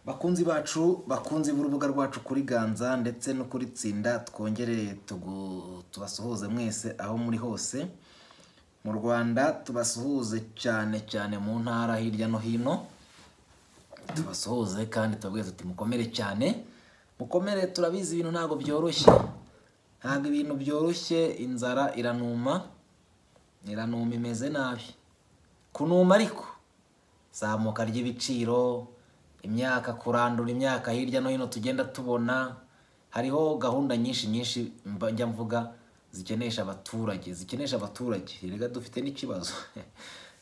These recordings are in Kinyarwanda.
bakunzi bacu bakunze urubuga rwacu kuri ganza ndetse no kuri tsinda twongere tugu- tubasuhuze mwese aho muri hose mu rwanda tubasuhuze cyane cyane mu ntara hirya no hino tubasuhuze kandi tubabwire tuti mukomere cyane mukomere turabizi ibintu ntabwo byoroshye ntabwo ibintu byoroshye inzara iranuma iranuma imeze nabi kunuma ariko zamuka ry'ibiciro imyaka kurandura imyaka hirya no hino tugenda tubona hariho gahunda nyinshi nyinshi mba- njya mvuga zikenesha abaturage zikenesha abaturage rega dufite n'ikibazo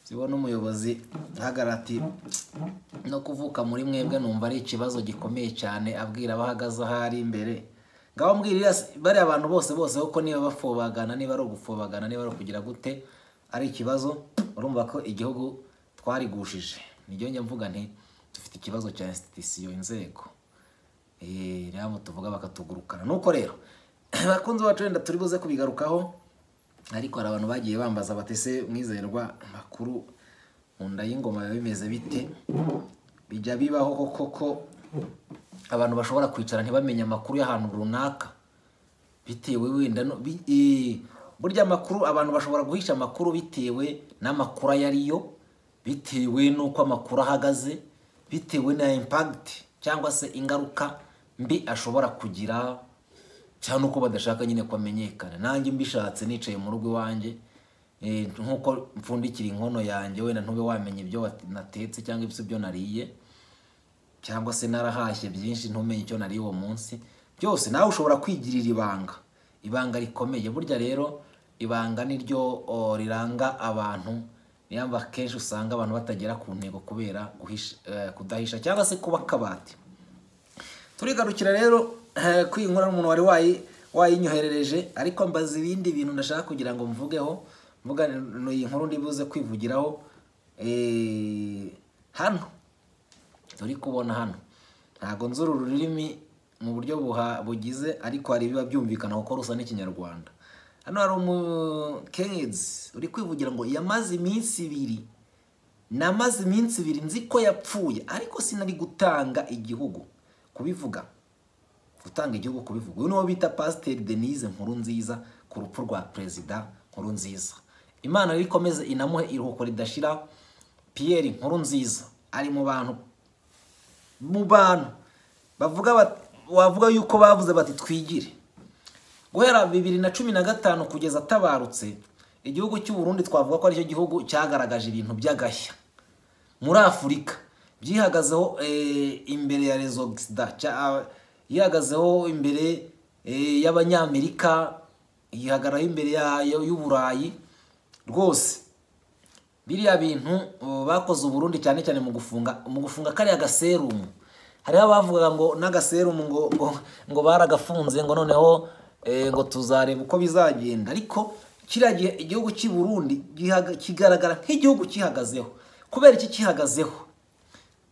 zibona umuyobozi ahagarara ati no kuvuka muri mwebwe numva ari ikibazo gikomeye cyane abwira abahagaze aho ari imbere ngaho mbwirira bariya abantu bose bose kuko niba bafobagana niba ari ugufobagana niba ari ukugira gute ari ikibazo urumva ko igihugu twarigushije nibyo njya mvuga nti dufite ikibazo cya institusiyo inzego Eh, rero abo tuvuga bakatugurukana nuko rero abakunzi bacu wenda turi buze kubigarukaho ariko hari abantu bagiye bambaza batese mwizerwa makuru mu nda y'ingoma biba bimeze bite bijya bibaho koko ko abantu bashobora kwicara ntibamenye amakuru y'ahantu runaka bitewe wenda no bi- eh, burya amakuru abantu bashobora guhisha amakuru bitewe n'amakuru ayo ariyo bitewe n'uko amakuru ahagaze bitewe na impact cyangwa se ingaruka mbi ashobora kugira cyangwa n'uko badashaka nyine ko amenyekana nanjye mbishatse nicaye mu rugo iwanjye eh, nk'uko mpfundikira inkono yanjye wenda ntube wamenya ibyo wat- natetse cyangwa ibyo nariye cyangwa se narahashye byinshi ntumenye icyo nariye uwo munsi byose nawe ushobora kwigirira ibanga ibanga rikomeye burya rero ibanga ni ryo o, riranga abantu niyo mpamvu akenshi usanga abantu batagera ku ntego kubera guhisha- eh, kudahisha cyangwa se kuba akabati turigarukira rero eh, kwiyi nkuru umuntu wari wayi wayinyoherereje ariko mbaza ibindi bintu ndashaka kugira ngo mvugeho mvuga ni- iyi nkuru ndibuze kwivugiraho eh, hano turi kubona hano ntabwo nzi uru rurimi mu buryo buha- bugize ariko hari ibiba byumvikana kuko rusa n'ikinyarwanda hano hari umukezi uri kwivugira ngo yamaze iminsi ibiri namaze iminsi ibiri nzi ko yapfuye ariko sinari gutanga igihugu kubivuga gutanga igihugu kubivuga uyu niwo bita pasiteri denise nkuru nziza ku rupfu rwa perezida nkuru nziza imana rero ikomeze inamuhe iruhuko ridashira piyeri nkuru nziza ari mu bantu mu bantu bavuga bat- wavuga yuko bavuze bati twigire guhera bibiri na cumi na gatanu kugeza atabarutse igihugu cy'u Burundi twavuga ko aricyo gihugu cyagaragaje ibintu by'agashya muri afurika byihagazeho eh, imbere ya rezo gisida yihagazeho imbere eh, y'abanyamerika yihagararaho imbere ya- y'uburayi rwose biriya bintu uh, bakoze uburundi cyane cyane mu gufunga mu gufunga kariya gaserumu hariho abavugaga ngo n'agaserumu ngo, ngo, ngo baragafunze ngo noneho eh, ngo tuzareba uko bizagenda ariko kiriya gihe igihugu cy'i burundi gihaga- kigaragara nk'igihugu cyihagazeho kubera iki cyihagazeho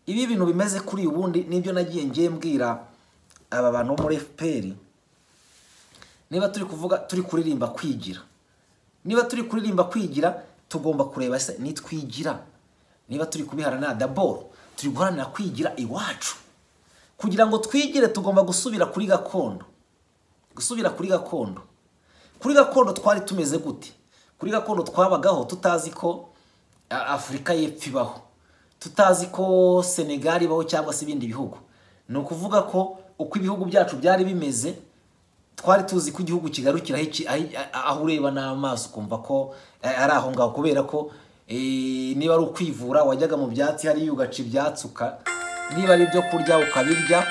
ibi bintu bimeze kuri ubundi nibyo nagiye ngiye mbwira aba bantu bo muri fpr niba turi kuvuga turi kuririmba kwigira niba turi kuririmba kwigira tugomba kureba se nitwigira niba turi kubiharanira daboro turi guharanira kwigira iwacu kugira ngo twigire tugomba gusubira kuri gakondo gusubira kuri gakondo kuri gakondo twari tumeze gute kuri gakondo twabagaho tutazi ko a- afurika y'epfo ibaho tutazi ko senegal ibaho cyangwa se ibindi bihugu ni ukuvuga ko uko ibihugu byacu byari bimeze twari tuzi ko igihugu kigarukira aho iki- aho- aho ureba n'amaso ukumva ko eh, ari aho ngaho kubera ko eh, niba ari ukwivura wajyaga mu byatsi hariya ugaca ibyatsi uka niba ari ibyo kurya ukabirya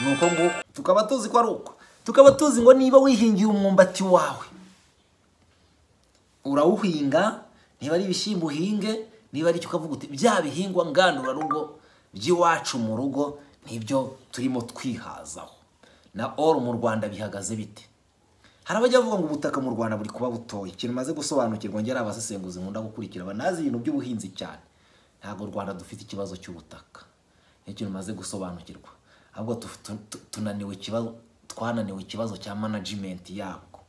ni uko nguko tukaba tuzi ko ari uko tukaba tuzi ngo niba wihingiye umwumbati wawe urawuhinga niba ari ibishyimbo uhinge niba ari icyo ukavuga uti bya bihingwa ngandurarugo by'iwacu mu rugo nibyo turimo twihazaho na oru mu rwanda bihagaze bite hari abajya bavuga ngo ubutaka mu rwanda buri kuba butoya ikintu maze gusobanukirwa ngera abasesenguzi nkunda gukurikira banazi ibintu by'ubuhinzi cyane ntabwo u rwanda dufite ikibazo cy'ubutaka n'ikintu maze gusobanukirwa ahubwo tu- tu- tu- tunaniwe ikibazo twananiwe ikibazo cya management yabwo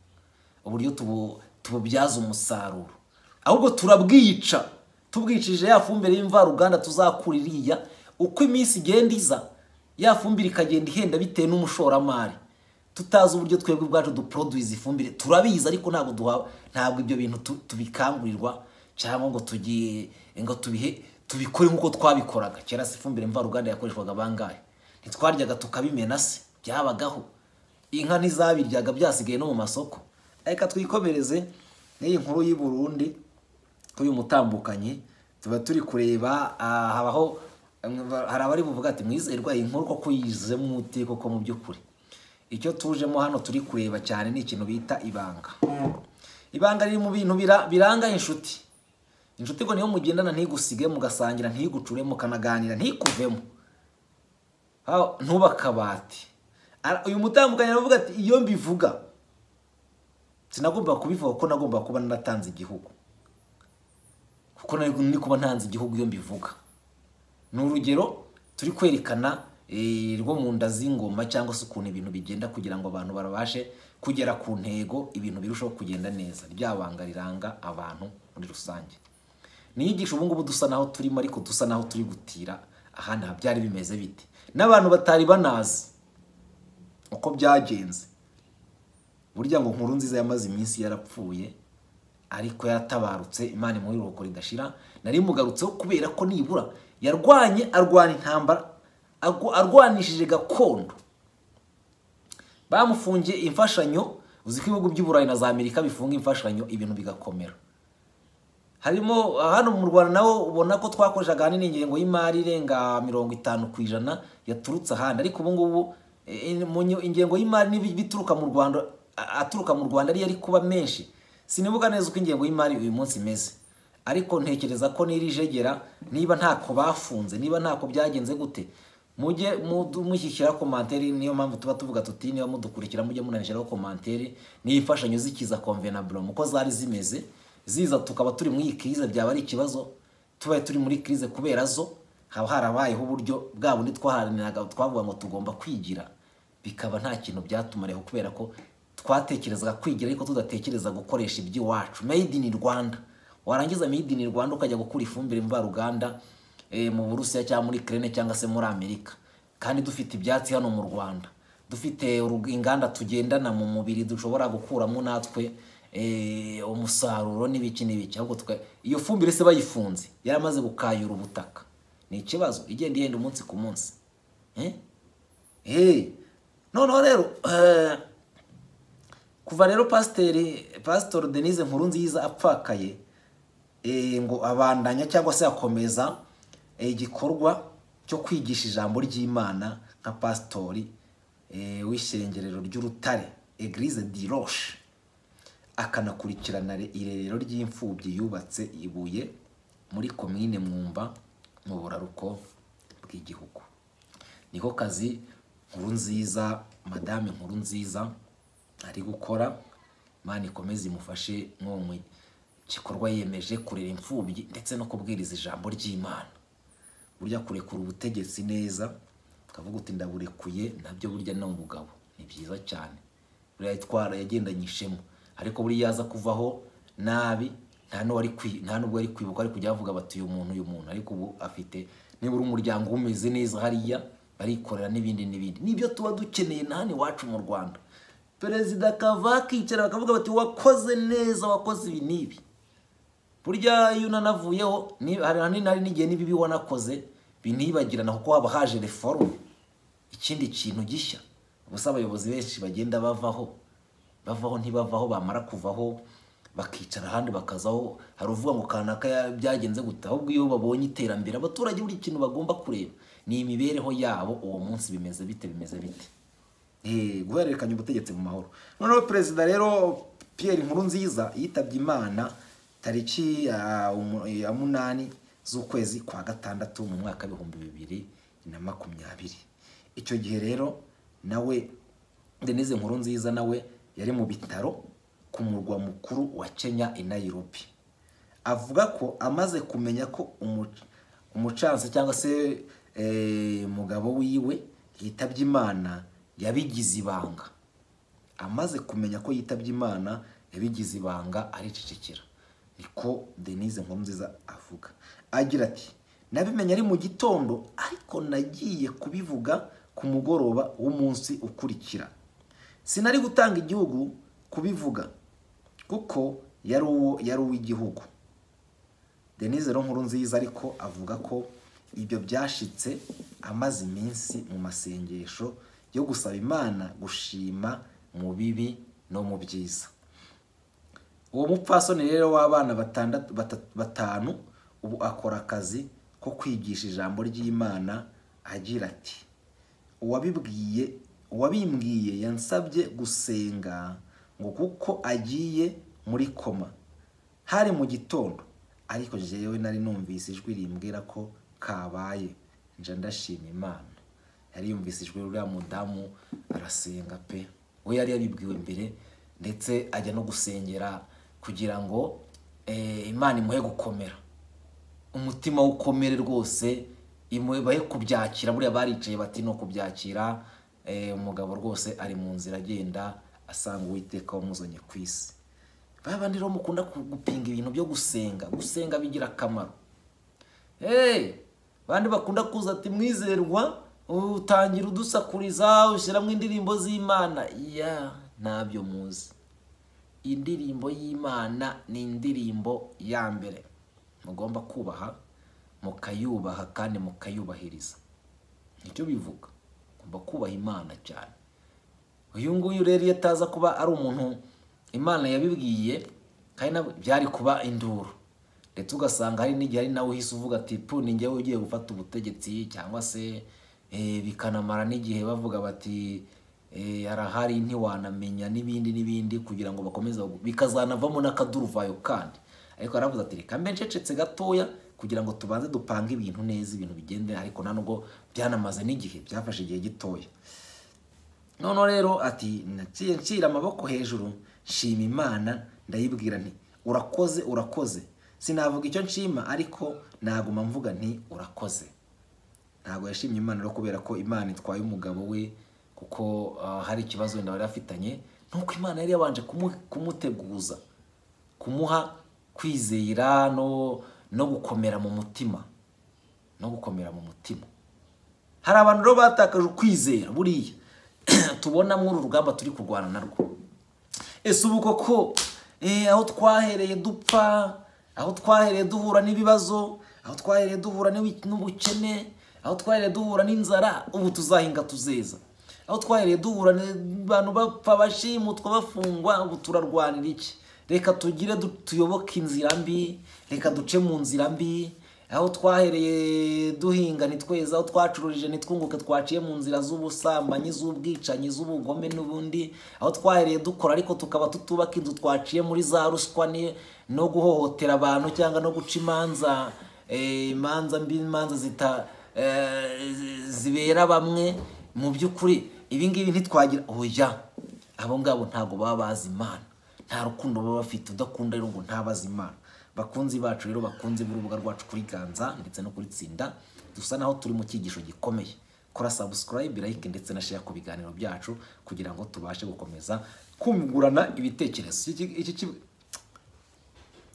uburyo tubu- tububyaza umusaruro ahubwo turabwica tubwicishije ya fumbire y'imvaruganda tuzakura iriya uko iminsi igenda iza ya fumbire ikagenda ihenda bitewe n'umushoramari tutazi uburyo twebwe ubwacu duporoduwiza ifumbire turabizi ariko ntabwo duha ntabwo ibyo bintu tu- tubikangurirwa cyangwa ngo tugiye ngo tubihe tubikore nk'uko twabikoraga kera se ifumbire mvaruganda yakoreshwaga bangahe ntitwaryaga tukabimena se byabagaho inka ntizabiryaga byasigaye no mu masoko reka twikomereze n'iyi nkuru y'i Burundi uyu mutambukanye tuba turi kureba ah, habaho hari abari buvuga ati mwizerwa iyi nkuru koko yizemo umuti koko mu by'ukuri icyo tujemo hano turi kureba cyane ni ikintu bita ibanga ibanga riri mu bintu bira- biranga inshuti inshuti ngo niyo mugendana ntigusige mugasangira ntigucure mukanaganira ntikuvemo Aho, ntube akabati Ara- uyu mutambukanye aravuga ati iyo mbivuga sinagomba kubivuga kuko nagomba kuba naratanze igihugu kuko nari ni kuba ntanze igihugu iyo mbivuga ni urugero turi kwerekana eh, rwo mu nda z'ingoma cyangwa se ukuntu ibintu bigenda kugira ngo abantu babashe kugera ku ntego ibintu birushaho kugenda neza rya banga riranga abantu muri rusange ni inyigisho ubu ngubu dusa naho turimo ariko dusa naho turi gutira ahandi aha byari bimeze bite n'abantu batari banazi uko byagenze burya ngo nkuru nziza yamaze iminsi yarapfuye ariko yaratabarutse imana imuha iruhuko ridashira nari mugarutseho kubera ko nibura yarwanye arwana intambara arw- arwanishije gakondo bamufungiye imfashanyo uzi ko ibihugu by'i burayi na za amerika bifunga imfashanyo ibintu bigakomera harimo hano mu rwanda naho ubona ko twakoreshaga ahanini ingengo y'imari irenga mirongo itanu ku ijana yaturutse ahandi ariko ubu ngubu eh, in- mu nyo- ingengo y'imari n'ibituruka mu rwanda a- aturuka mu rwanda ariyo ari kuba menshi sinibuka neza uko ingengo y'imari uyu munsi imeze ariko ntekereza ko n'iri jegera niba ntako bafunze niba ntako byagenze gute mujye mudu- mushyishyira komanteri niyo mpamvu tuba tuvuga tuti niba mudukurikira mujye munanashyiraho komanteri n'imfashanyo zikiza konvenaburo uko zari zimeze ziza tukaba turi muri iyi kirize byaba ari ikibazo tubaye turi muri kirize kubera zo haba harabayeho uburyo bwa bundi twaharaniraga twavuga ngo tugomba kwigira bikaba nta kintu byatumareho kubera ko twatekerezaga kwigira ariko tudatekereza gukoresha iby'iwacu made in Rwanda warangiza made in Rwanda ukajya gukura ifumbire mvaruganda eh, mu Burusiya cyangwa muri Ukraine cyangwa se muri Amerika kandi dufite ibyatsi hano mu Rwanda dufite urug- inganda tugendana mu mubiri dushobora gukuramo natwe eh, umusaruro n'ibiki n'ibiki ahubwo tuka- iyo fumbire se bayifunze yaramaze gukayura ubutaka ni ikibazo igenda ihenda umunsi ku munsi eh? Hey, noneho rero eh, kuva rero pasiteri pasitori denise nkuru nziza apfakaye eh, ngo abandanya cyangwa se akomeza eh, igikorwa cyo kwigisha ijambo ry'imana nka pasitori eh, w'ishengerero ry'urutare eglise di roche akanakurikirana re- irerero ry'imfubyi yubatse ibuye muri komine mwumba mu buraruko bw'igihugu niko kazi nkuru nziza madame nkuru nziza ari gukora imana ikomeze imufashe nko mu gikorwa yemeje kurera imfubyi ndetse no kubwiriza ijambo ry'imana burya kurekura ubutegetsi neza ukavuga uti ndaburekuye nabyo burya ni umugabo ni byiza cyane buriya itwara yagendanye ishema ariko buriya yaza kuvaho nabi nta n'uwo ari kwi- nta n'ubwo ari kwibuka ari kujya bavuga bati uyu muntu uyu muntu ariko ubu afite nibura umuryango we umeze neza hariya barikorera n'ibindi n'ibindi nibyo tuba dukeneye na hano iwacu mu rwanda perezida akava akicara bakavuga bati wakoze neza wakoze ibi n'ibi burya iyo unanavuyeho ni- hari hanini hari n'igihe n'ibibi wanakoze binibagirana kuko haba haje reforume ikindi kintu gishya ubusa abayobozi benshi bagenda bavaho bavaho ntibavaho bamara kuvaho bakicara ahandi bakazaho hari uvuga ngo kanaka ya- byagenze gute ahubwo iyo babonye iterambere abaturage buri kintu bagomba kureba ni imibereho yabo uwo munsi bimeze bite bimeze bite Eh, guhererekanya ubutegetsi mu mahoro noneho perezida rero Pierre Nkurunziza yitabye Imana tariki ya umu- ya munani z'ukwezi kwa gatandatu mu mwaka w'ibihumbi bibiri na makumyabiri icyo gihe rero nawe Denise Nkurunziza nawe yari mu bitaro ku murwa mukuru wa Kenya i Nairobi avuga ko amaze kumenya ko umuc- umucansi cyangwa se eh, umugabo wiwe yitabye imana yabigize ibanga amaze kumenya ko yitabye imana yabigize ibanga aricecekera niko denise nkuru nziza avuga agira ati nabimenye ari mu gitondo ariko nagiye kubivuga ku mugoroba w'umunsi ukurikira sinari gutanga igihugu kubivuga kuko yari uwo yari uw'igihugu denise nkuru nziza ariko avuga ko ibyo byashitse amaze iminsi mu masengesho yo gusaba imana gushima mu bibi no mu byiza uwo mupfasoni rero w'abana batandatu- bata- batanu ubu akora akazi ko kwigisha ijambo ry'imana agira ati uwabibwiye uwabimbwiye yansabye gusenga ngo kuko agiye muri koma hari mu gitondo ariko jewe nari numvise ijwi rimbwira ko kabaye nje ndashima imana yari yumvise ijwi ruriya mudamu arasenga pe we yari yabibwiwe mbere ndetse ajya no gusengera kugira ngo eh, imana imuhe gukomera umutima w'ukomere rwose imu- bahe kubyakira buriya baricaye bati no kubyakira eh, umugabo rwose ari mu nzira agenda asanga uwiteka wamuzanye ku isi ba bandi rero mukunda ku- gupinga ibintu byo gusenga gusenga bigira akamaro hey, bandi bakunda kuza ati mwizerwa utangira udusakuriza ushyiramo indirimbo z'imana ya ntabyo muzi indirimbo y'imana ni indirimbo ya mbere mugomba kubaha mukayubaha kandi mukayubahiriza nicyo bivuga ugomba kubaha imana cyane uyu nguyu rero iyo ataza kuba ari umuntu imana yabibwiye kandi na- byari kuba induru ndetse ugasanga hari n'igihe ari nawe uhise uvuga ati pu ni njyewe ugiye gufata ubutegetsi cyangwa se eh, bikanamara n'igihe bavuga bati eh, arahari ntiwanamenya n'ibindi n'ibindi kugira ngo bakomeze bagu- bikazanavamo n'akaduruvayo kandi ariko yaravuze ati reka mbe ncecetse gatoya kugira ngo tubanze dupange ibintu neza ibintu bigende ariko nta nubwo byanamaze n'igihe byafashe igihe gitoya noneho rero ati naciye nshyira amaboko hejuru nshima imana ndayibwira nti urakoze urakoze sinavuga icyo nshima ariko naguma mvuga nti urakoze ntabwo yashimye imana rero kubera ko imana itwaye umugabo we kuko ah, hari ikibazo wenda bari bafitanye nuko imana yari yabanje kumu- kumuteguza kumuha kwizera no no gukomera mu mutima no gukomera mu mutima hari abantu rero batakaje ukwizera buriya tubona muri uru rugamba turi kurwana narwo ese ubu koko eh, aho twahereye dupfa aho twahereye duhura n'ibibazo aho twahereye duhura n'iwi- n'ubukene aho twahereye duhura n'inzara ubu tuzahinga tuzeza aho twahereye duhura abantu bapfa bashimutwa bafungwa ubu turarwanira iki reka tugire du- tuyoboke inzira mbi reka duce mu nzira mbi aho twahereye duhinga ni tweza aho twacururije ni twunguke twaciye mu nzira z'ubusambanyi z'ubwicanyi z'ubugome n'ubundi aho twahereye dukora ariko tukaba tutubaka inzu twaciye muri za ruswa ni- no guhohotera abantu cyangwa no guca imanza eh, imanza mbi imanza zita eh, zi- zibera bamwe mu by'ukuri ibi ngibi ntitwagira oya abo ngabo ntabwo baba bazi imana nta rukundo baba bafite udakunda rero ngo ntabaze imana bakunzi bacu rero bakunze b'urubuga rwacu kuri ganza ndetse no kuri tsinda dusa naho turi mu cyigisho gikomeye kora subscribe like ndetse na share ku biganiro byacu kugira ngo tubashe gukomeza kungurana ibitekerezo Iki- iki- iki- iki-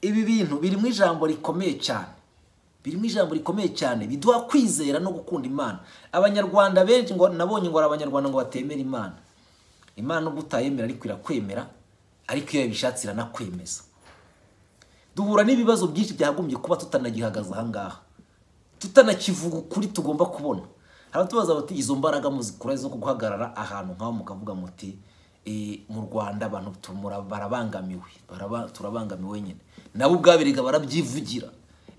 ibi bintu birimo ijambo rikomeye cyane birimo ijambo rikomeye cyane biduha kwizera no gukunda imana abanyarwanda benshi ngo nabonye ngo hari abanyarwanda ngo batemera imana imana nubwo utayemera ariko irakwemera ariko iyo yabishatse iranakwemeza duhura n'ibibazo byinshi byagombye kuba tutanagihagaze ahangaha tutanakivuga ukuri tugomba kubona hari abatubaza bati izo mbaraga muzikura zo guhagarara ahantu nk'aho mukavuga muti "Eh, mu rwanda abantu tumura- barabangamiwe baraba- turabangamiwe nyine nabo ubwabirega barabyivugira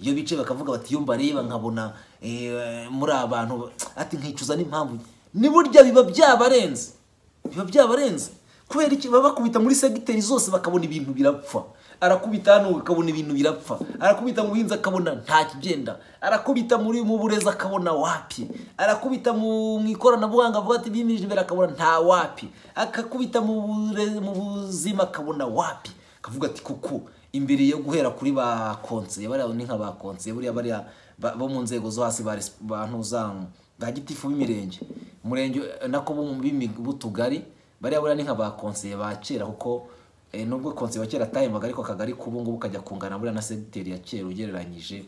iyo bicaye bakavuga bati iyo mbareba nkabona eh, muri abantu ati nkicuza n'impamvu ni burya biba byabarenze biba byabarenze kubera iki baba bakubita muri segiteri zose bakabona ibintu birapfa arakubita hano akabona ibintu birapfa arakubita mu buhinzi akabona nta kigenda arakubita muri mu burezi akabona wapi arakubita mu mu ikoranabuhanga avuga ati bimirije imbere akabona nta wapi akakubita mu bure- mu buzima akabona wapi akavuga ati kuko imbere yo guhera kuri ba konseye bariya ni nka ba konseye buriya bariya ba- bo mu nzego zo hasi ba resi- bantu za ba gitifu b'imirenge umurenge eh, nako bo mu b'imi- b'utugari bariya buriya ni nka ba konseye ba kera kuko eh, nubwo konseye wa kera atahembaga ariko akagari k'ubu ngubu kajya kungana buriya na segiteri ya kera ugereranyije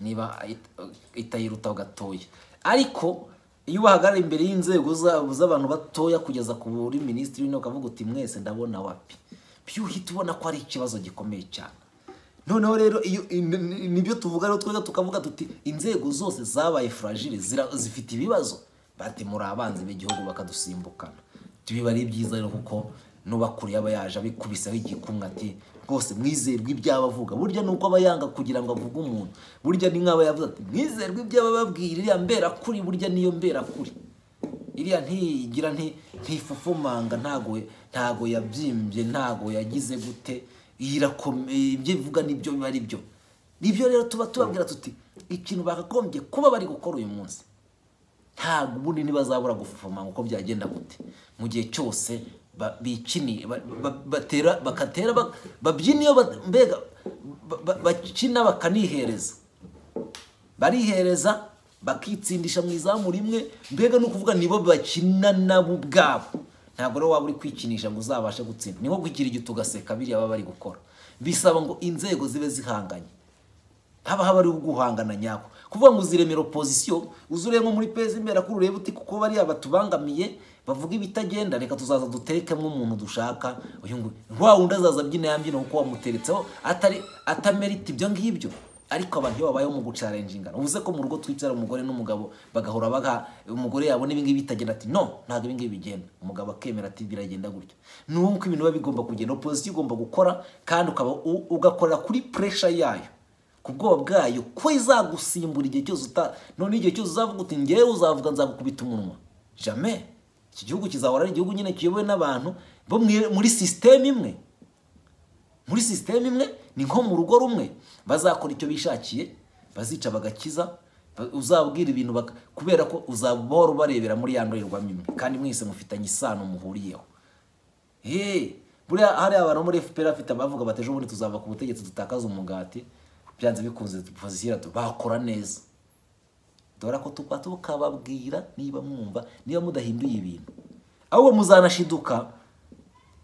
niba it- itayiruta gatoya ariko iyo ubahagarara imbere y'inzego zabo z'abantu batoya kugeza ku buri minisitiri w'intebe ukavuga uti mwese ndabona wapi byuhita ubona ko ari ikibazo gikomeye cyane noneho rero iyo ni- nibyo tuvuga rero tweza tukavuga tuti inzego zose zabaye furagire zifite ibibazo bati muri abanzi b'igihugu bakadusimbukana tubiba ari byiza rero kuko n'ubakuriye aba yaje abikubiseho igikumwe ati rwose mwizerwe ibyaba avuga burya ni uko aba yanga kugira ngo avuge umuntu burya ni nk'aba yavuze ati mwizerwe ibyaba ababwira iriya mberakuri burya niyo mberakuri iriya ntigira nti- ntifufumanga ntago ntago yabyimbye ntago yagize gute iyi irakomeye ibyo ivuga nibyo biba ari byo nibyo rero tuba tubabwira tuti ikintu bakagombye kuba bari gukora uyu munsi ntabwo ubundi ntibazabura gufufumanga uko byagenda gute mu gihe cyose ba- bikini ba- ba- batera bakatera ba- babyina iyo ba- mbega ba- ba- bakina bakanihereza barihereza bakitsindisha mu izamu rimwe mbega ni ukuvuga nibo bakina nabo ubwabo ntabwo rero waba uri kwikinisha ngo uzabashe gutsinda ni nko kugira igito ugaseka biriya baba bari gukora bisaba ngo inzego zibe zihanganye haba haba ari uguhangana nyako kuvuga ngo uziremera opozisiyo uzure nko muri pezi imbere kuri urebe uti kuko bariya batubangamiye bavuga ibitagenda reka tuzaza duterekemo umuntu dushaka uyu nguyu wa wundi azaza abyina ya mbyino kuko wamuteretseho atari atamerita ibyo ngibyo ariko abantu iyo babayeho mu gucarenjingana uvuze ko mu rugo twicara umugore n'umugabo bagahora baga umugore yabona ibi ngibi bitagenda ati no ntabwo ibi ngibi bigenda umugabo akemera ati biragenda gutya ni uko ibintu biba bigomba kugenda opozisiyo igomba gukora kandi ukaba u- ugakorera kuri puresha yayo ku bwoba bwayo ko izagusimbura igihe cyose uta none igihe cyose uzavuga uti ngewe uzavuga nzagukubita umunwa jame iki gihugu kizahora ari igihugu nyine kiyobowe n'abantu bo mwi- muri sisiteme imwe muri sisiteme imwe ni nko mu rugo rumwe bazakora icyo bishakiye bazica bagakiza ba- uzabwira ibintu baka- kubera ko uzabahora ubarebera muri ya ndorerwamo imwe kandi mwese mufitanye isano muhuriyeho Hey, buriya hari abantu muri FPR afite abavuga bati ejo bundi tuzava ku butegetsi dutakaza umugati byanze bikunze pozisiyo bakora neza dore ko tukaba tukababwira niba mwumva niba mudahinduye ibintu ahubwo muzanashiduka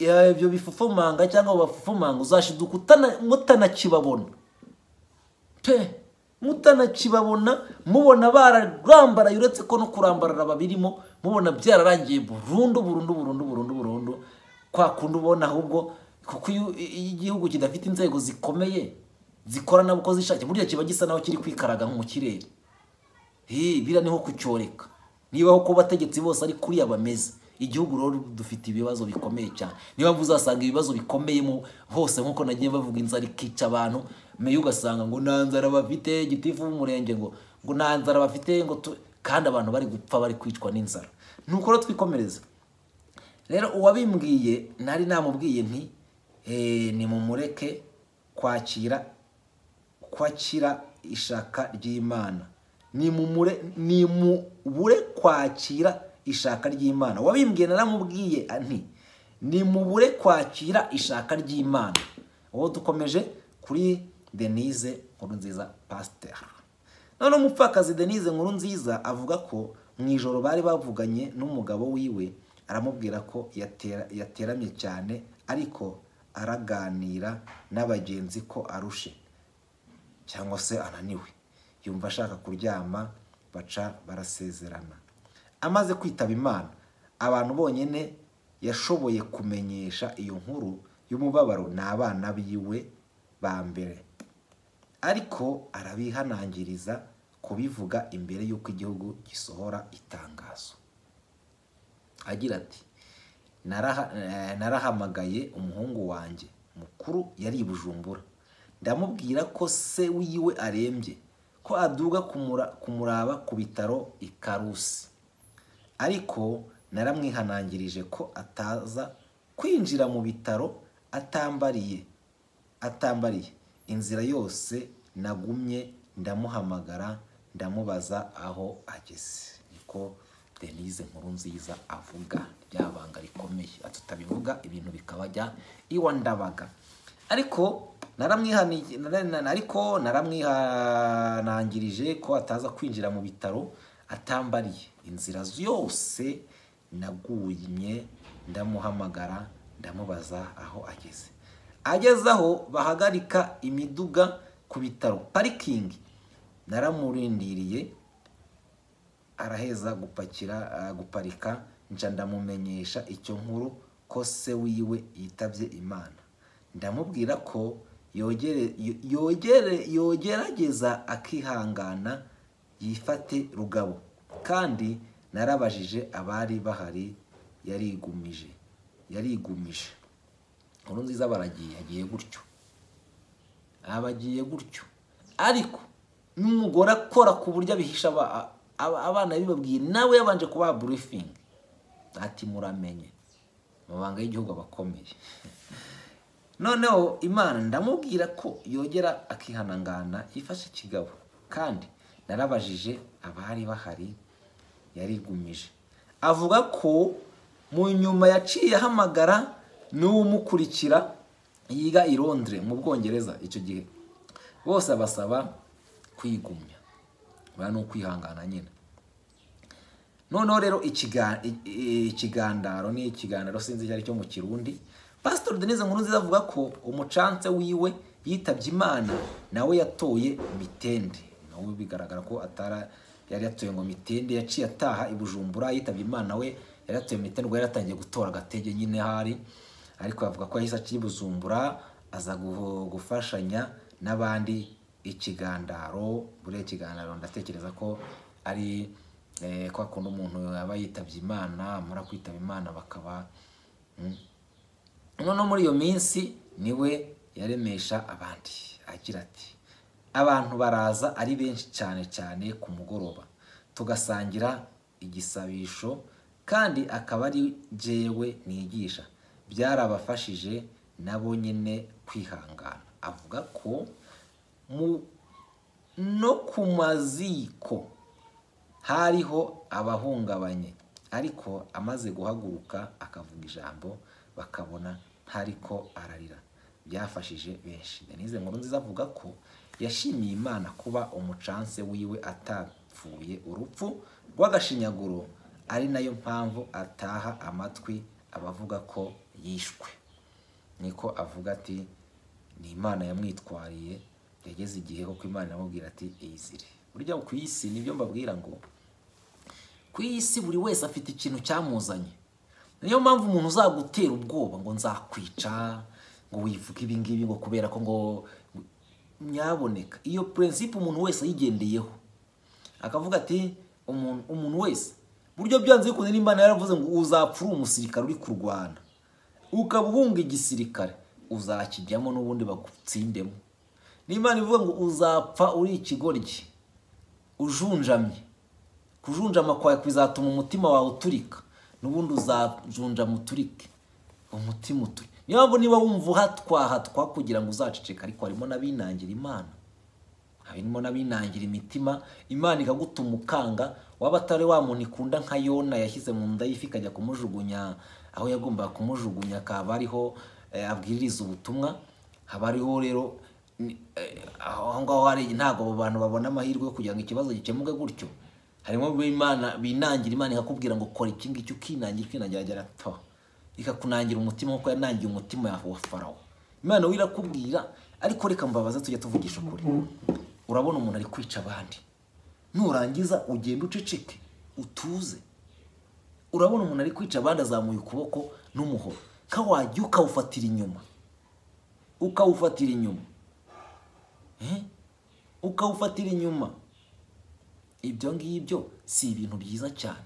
eh, ibyo bifufumanga cyangwa abo bafufumanga uzashiduka utana- mutanakibabona pe mutanakibabona mubona bararambaraye uretse ko no kurambarara babirimo mubona byararangiye burundu burundu burundu burundu burundu kwa kundi ubona ahubwo kuko iyo iyo igihugu kidafite inzego zikomeye zikora nabo uko zishakiye burya kiba gisa naho kiri kwikaraga nko mu kirere Hey, biriya ni nko kucyoreka nibaho ko abategetsi bose ari kuriya bameze igihugu rero dufite ibibazo bikomeye cyane niba uzasanga ibibazo bikomeye mu hose nk'uko nagiye bavuga inzara ikica abantu meyo ugasanga ngo nta nzara bafite gitifu w'umurenge ngo ngo nta nzara bafite ngo tu- kandi abantu bari gupfa bari kwicwa n'inzara ni uko rero twikomereza rero uwabimbwiye nari namubwiye nti "Eh, nimumureke kwakira kwakira ishaka ry'imana nimumure nimubure kwakira ishaka ry'imana wabimbwiye naramubwiye nti nimubure kwakira ishaka ry'imana uwo dukomeje kuri denise nkuru nziza pasiteri noneho umupfakazi denise nkuru nziza avuga ko mu ijoro bari bavuganye n'umugabo wiwe aramubwira ko yatera- yateramye cyane ariko araganira n'abagenzi ko arushe cyangwa se ananiwe yumva ashaka kuryama baca barasezerana amaze kwitaba imana abantu bonyine yashoboye kumenyesha iyo nkuru y'umubabaro ni abana biwe ba mbere ariko arabihanangiriza kubivuga imbere y'uko igihugu gisohora itangazo agira ati "Naraha- eh, narahamagaye umuhungu wanjye mukuru yari i bujumbura ndamubwira ko se wiwe arembye ko aduga kumura- kumuraba ku bitaro i karusi ariko naramwihanangirije ko ataza kwinjira mu bitaro atambariye atambariye inzira yose nagumye ndamuhamagara ndamubaza aho ageze niko denise nkuru nziza avuga ryabanga rikomeye tutabivuga ibintu bikabajya iwa ndabaga ariko naramwihani- nara- nara- ariko naramwihanangirije ko ataza kwinjira mu bitaro atambariye inzira yose nagumye ndamuhamagara ndamubaza aho ageze ageze aho bahagarika imiduga ku bitaro parikingi naramurindiriye araheza gupakira ah, guparika nca ndamumenyesha icyo nkuru ko se wiwe yitabye imana ndamubwira ko yogere- yo- yogere- yogerageza akihangana yifate rugabo kandi narabajije abari bahari yarigumije yarigumije inkuru nziza baragiye yagiye gutyo aba agiye gutyo ariko n'umugore akora ku buryo abihisha aba- aba- abana bibabwiye nawe yabanje kubaha burifingi ati muramenye amabanga y'igihugu aba akomeye noneho imana ndamubwira ko yogera akihanangana yifashe ikigabo kandi narabajije abari bahari yarigumije avuga ko mu nyuma yaciye ahamagara n'uwumukurikira yiga i Londres mu bwongereza icyo gihe bose abasaba kwigumya bari ni ukwihangana nyine noneho rero ikiga- i- i- ikigandaro ni ikiganiro sinzi icyo ari cyo mu kirundi pasitori denise nkuru nziza avuga ko umucanse wiwe yitabye imana nawe yatoye mitende nawe bigaragara ko atara yari yatoye ngo mitende yaciye ataha i bujumbura yitabye imana we yari yatoye mitende ubwo yari yatangiye gutora agatege nyine hari ariko avuga ko yahise aciye i bujumbura aza gu- gufashanya n'abandi ikigandaro buriya ikiganiro ndatekereza ko ari eh, kwa kundi umuntu aba yitabye imana amara kwitaba imana bakaba mm. noneho muri iyo minsi niwe yaremesha abandi agira ati abantu baraza ari benshi cyane cyane ku mugoroba tugasangira igisabisho kandi akaba ari jewe nigisha byarabafashije nabo nyine kwihangana avuga ko mu no ku maziko hariho abahungabanye ariko amaze guhaguruka akavuga ijambo bakabona ntariko ararira byafashije benshi denise nkuru nziza avuga ko yashimiye imana kuba umucanse wiwe atapfuye urupfu rw'agashinyaguro ari nayo mpamvu ataha amatwi abavuga ko yishwe niko avuga ati ni imana yamwitwariye yageze igihe koko imana iramubwira ati iyizire burya ku isi nibyo mbabwira ngo ku isi buri wese afite ikintu cyamuzanye niyo mpamvu umuntu uzagutera ubwoba ngo nzakwica ngo wivuge ibi ngibi ngo kubera ko ngo nyaboneka iyo purensipe umuntu wese ayigendeyeho akavuga ati umuntu umuntu wese buryo byanze bikunze nimba yaravuze ngo uzapfa uri umusirikare uri kurwana ukaba uhunga igisirikare uzakijyamo n'ubundi bagutsindemo n'imana ivuga ngo uzapfa uri ikigoryi ujunjamye kujunjama kwawe kuzatuma umutima wawe uturika n'ubundi uzajunjama uturike umutima uturika niyo mpamvu niba wumva uhatwahatwa kugira ngo uzaceceka ariko harimo n'abinangira imana harimo n'abinangira imitima imana ikagutuma ukanga waba atari wa muntu ikunda nka yona yashyize mu nda y'ifi ikajya kumujugunya aho yagombaga kumujugunya akaba ariho eh, abwiririza ubutumwa haba hariho rero ni- eh, aho ngaho hari ntabwo abo bantu babona amahirwe yo kugira ngo ikibazo gikemuke gutyo harimo b'imana binangira imana ikakubwira ngo kora iki ngiki ukinangira ukinangira agera to ikakunangira umutima kuko yanangiye umutima yawe wa farawo imana we irakubwira ariko reka mbabaze tujya tuvugisha ukuri urabona umuntu ari kwica abandi nurangiza ugenda uceceke utuze urabona umuntu ari kwica abandi azamuye ukuboko n'umuhoro kawajya ukawufatira inyuma ukawufatira inyuma Eh? ukawufatira inyuma ibyo ngibyo si ibintu byiza cyane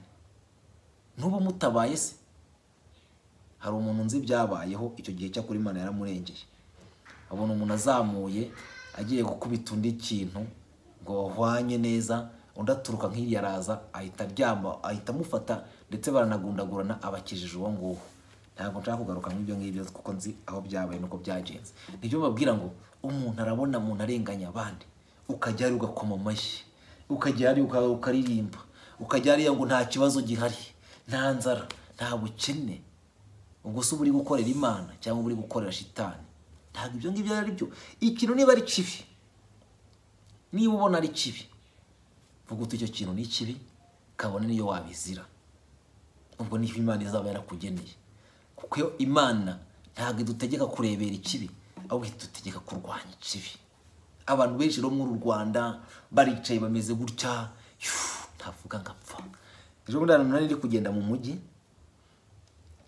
n'ubu mutabaye se hari umuntu nzi byabayeho icyo gihe cyakora imana yaramurengeye abona umuntu azamuye agiye gukubita undi kintu ngo bahwanye neza undi aturuka nk'iriya araza ahita aryama ahita amufata ndetse baranagundagurana abakijije uwo nguwo ntabwo nshaka kugaruka nk'ibyo ngibyo kuko nzi aho byabaye nuko byagenze nibyo babwira ngo umuntu arabona umuntu arenganya abandi ukajya hariya ugakoma amashyi ukajya hariya uka- ukaririmba ukajya hariya ngo nta kibazo gihari nta nzara nta bukene ubwo se uba uri gukorera imana cyangwa uba uri gukorera shitani ntabwo ibyo ngibyo ari byo ikintu niba ari kibi niba ubona ari kibi vuga uti icyo kintu ni kibi kabone niyo wabizira ubwo niho imana izaba yarakugeneye kuko iyo imana ntabwo idutegeka kurebera ikibi ahubwo idutegeka kurwanya ikibi abantu benshi rero muri uru rwanda baricaye bameze gutya "Yu, ntavuga ngapfa ejo bundi ahantu nari ndi kugenda mu mujyi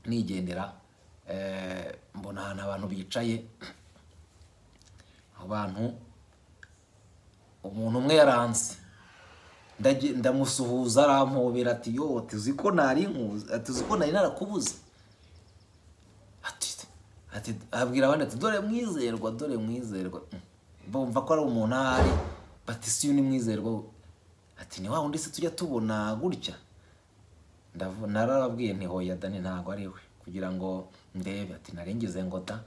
nigendera eh, mbona ahantu abantu bicaye abantu umuntu umwe yaranze Ndage- ndamusuhuza arampobera ati yo tuzi ko nari nkuzi tuzi ko nari narakubuze Ati- ati abwira abandi ati dore mwizerwa dore mwizerwa Mm. bumva ko ari umuntu ahari bati si uyu ni mwizerwa we." ati ni wa wundi se tujya tubona gutya Ndavu- narababwiye nti hoya dani ntabwo ari we kugira ngo ndebe ati naringize ngo da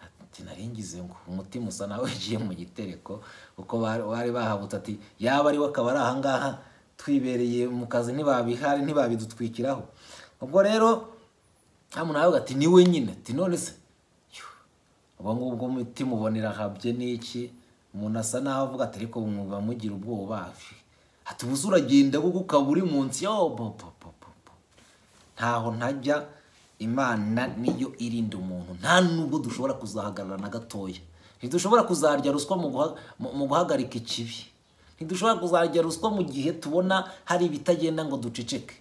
ati naringize ngo umutima usa nawe ugiye mu gitereko kuko bari- bari bahabutse ati yaba ari we akaba ari ahangaha twibereye mu kazi ntibabihari ntibabidutwikiraho ubwo rero hano nawe ati ni we nyine ati none se ubwo ngubwo umutima ubonera habye n'iki umuntu asa naho avuga ati ariko mwuba mugira ubwoba ati ubu se uragenda kuko ukaba uri munsi yo popopopopo ntaho ntajya imana niyo irinda umuntu nta nubwo dushobora kuzahagarara na gatoya ntidushobora kuzarya ruswa mu guha- mu- mu guhagarika ikibi ntidushobora kuzarya ruswa mu gihe tubona hari ibitagenda ngo duceceke